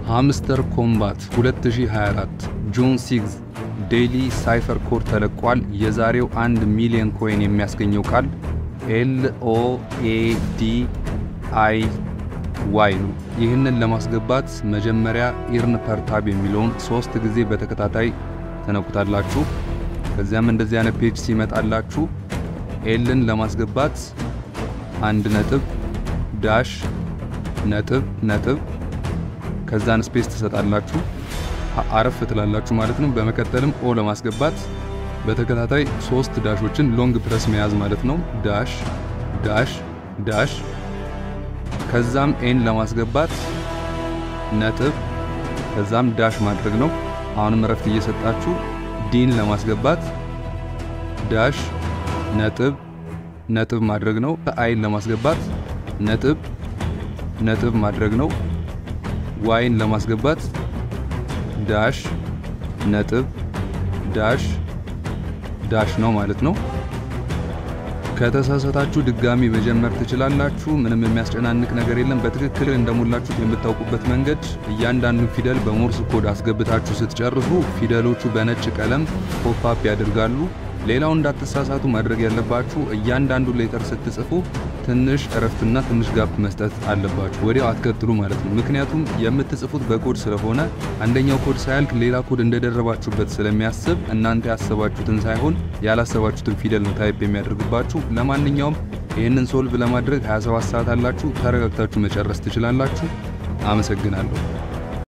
ሃምስተር ኮምባት 2024 ጆን ሲግዝ ዴይሊ ሳይፈር ኮድ ተለቋል። የዛሬው አንድ ሚሊዮን ኮይን የሚያስገኘው ቃል ኤል ኦ ኤ ዲ አይ ዋይ ነው። ይህንን ለማስገባት መጀመሪያ ኢርን ፐርታብ የሚለውን ሶስት ጊዜ በተከታታይ ተነኩታላችሁ። ከዚያም እንደዚህ አይነት ፔጅ ሲመጣላችሁ ኤልን ለማስገባት አንድ ነጥብ ዳሽ ነጥብ ነጥብ ከዛን ስፔስ ትሰጣላችሁ አረፍ ትላላችሁ ማለት ነው። በመቀጠልም ኦ ለማስገባት በተከታታይ ሶስት ዳሾችን ሎንግ ፕረስ መያዝ ማለት ነው። ዳሽ ዳሽ ዳሽ ከዛም ኤን ለማስገባት ነጥብ ከዛም ዳሽ ማድረግ ነው። አሁንም እረፍት እየሰጣችሁ ዲን ለማስገባት ዳሽ ነጥብ ነጥብ ማድረግ ነው። አይን ለማስገባት ነጥብ ነጥብ ማድረግ ነው። ዋይን ለማስገባት ዳሽ ነጥብ ዳሽ ዳሽ ነው ማለት ነው። ከተሳሳታችሁ ድጋሚ መጀመር ትችላላችሁ። ምንም የሚያስጨናንቅ ነገር የለም። በትክክል እንደሞላችሁት የምታውቁበት መንገድ እያንዳንዱ ፊደል በሞርስ ኮድ አስገብታችሁ ስትጨርሱ ፊደሎቹ በነጭ ቀለም ፖፕአፕ ያደርጋሉ። ሌላው እንዳትሳሳቱ ማድረግ ያለባችሁ እያንዳንዱ ሌተር ስትጽፉ ትንሽ እረፍትና ትንሽ ጋፕ መስጠት አለባችሁ። ወዲያው አትቀጥሉ ማለት ነው። ምክንያቱም የምትጽፉት በኮድ ስለሆነ አንደኛው ኮድ ሳያልቅ ሌላ ኮድ እንደደረባችሁበት ስለሚያስብ እናንተ ያሰባችሁትን ሳይሆን ያላሰባችሁትን ፊደል ነው ታይፕ የሚያደርግባችሁ። ለማንኛውም ይህንን ሶልቭ ለማድረግ 27 ሰዓት አላችሁ። ተረጋግታችሁ መጨረስ ትችላላችሁ። አመሰግናለሁ።